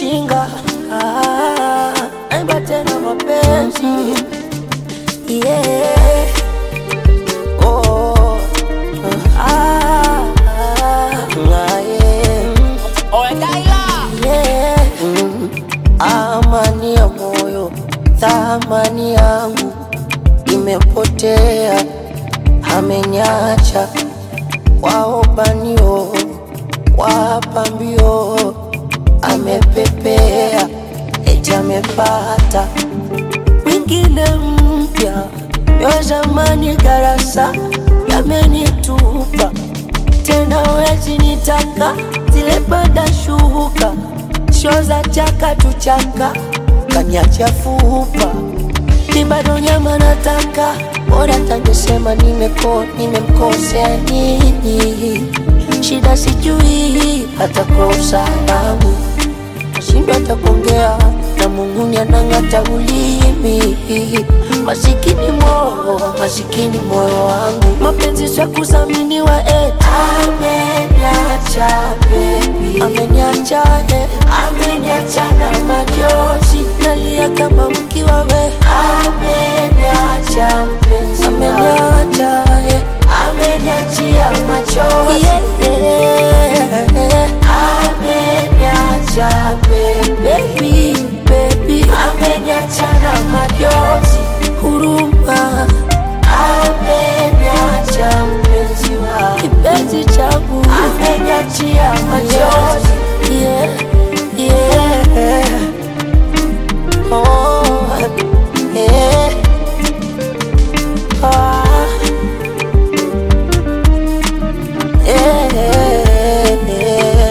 ujinga ah, naimba tena mapenzi yeah. oh, ah, ah, ah, yeah. Yeah. Mm. Amani ya moyo, thamani yangu imepotea, amenyacha waobanio, wapambio, amepepea, eti amepata mwingine mpya, yo zamani darasa yamenitupa tena wezi nitaka zile bada shuka sho za chaka tuchaka kanyacha fupa ni bado nyama nataka bora tangesema nimeko nimemkosea nini shida sijui hata kwa usalama nashindwa hata kuongea na Mungu anang'ata ulimi. Masikini moyo, masikini moyo wangu, mapenzi sio kudhaminiwa eh. Ameniacha baby, ameniacha eh, ameniacha na machozi, nalia kama mkiwa we. Ameniacha mpenzi, ameniacha eh, ameniachia machozi yeah, yeah. Ameniacha baby, baby, ameniacha na machozi, huruma. Ameniacha mpenzi wa kipenzi changu, ameniachia machozi yeah, yeah. Oh, yeah. Ah. yeah.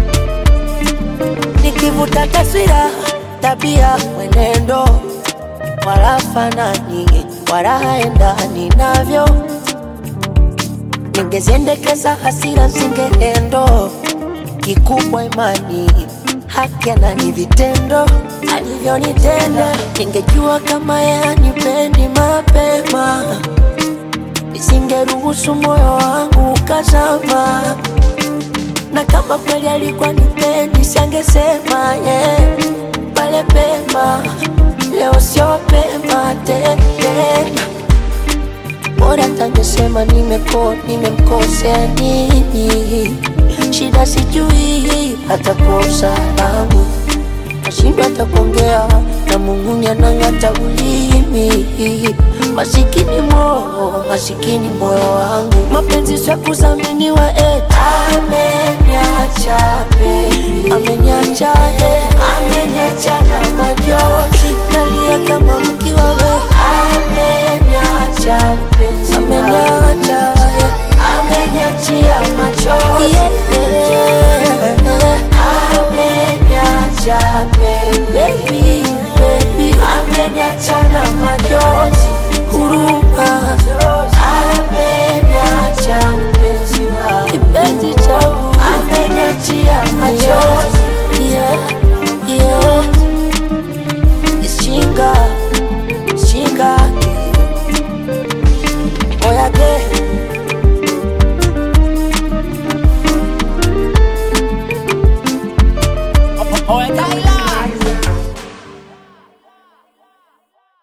Nikivuta taswira, tabia, mwenendo, wala fanani, wala haendani navyo. Ningeziendekeza hasira zingeendo, kikubwa imani, haki na vitendo alivyonitenda. Ningejua kama yeye hanipendi mapema nisingeruhusu moyo wangu ukazama, na kama kweli alikuwa nipendi, sangesema yeah, pale pema. Leo sio pema tena, bora tangesema nimeko nimemkosea nini, shida sijui hata kwa usalama nashindwa hata kuongea na Mungu anang'ata ulimi. Masikini moyo, masikini moyo wangu, mapenzi sio kudhaminiwa eh. Ameniacha baby, ameniacha eh, ameniacha na machozi, nalia kama mkiwa we. Ameniacha mpenzi, ameniacha eh, ameniachia machozi yeah. Ameniacha baby, baby, ameniacha na machozi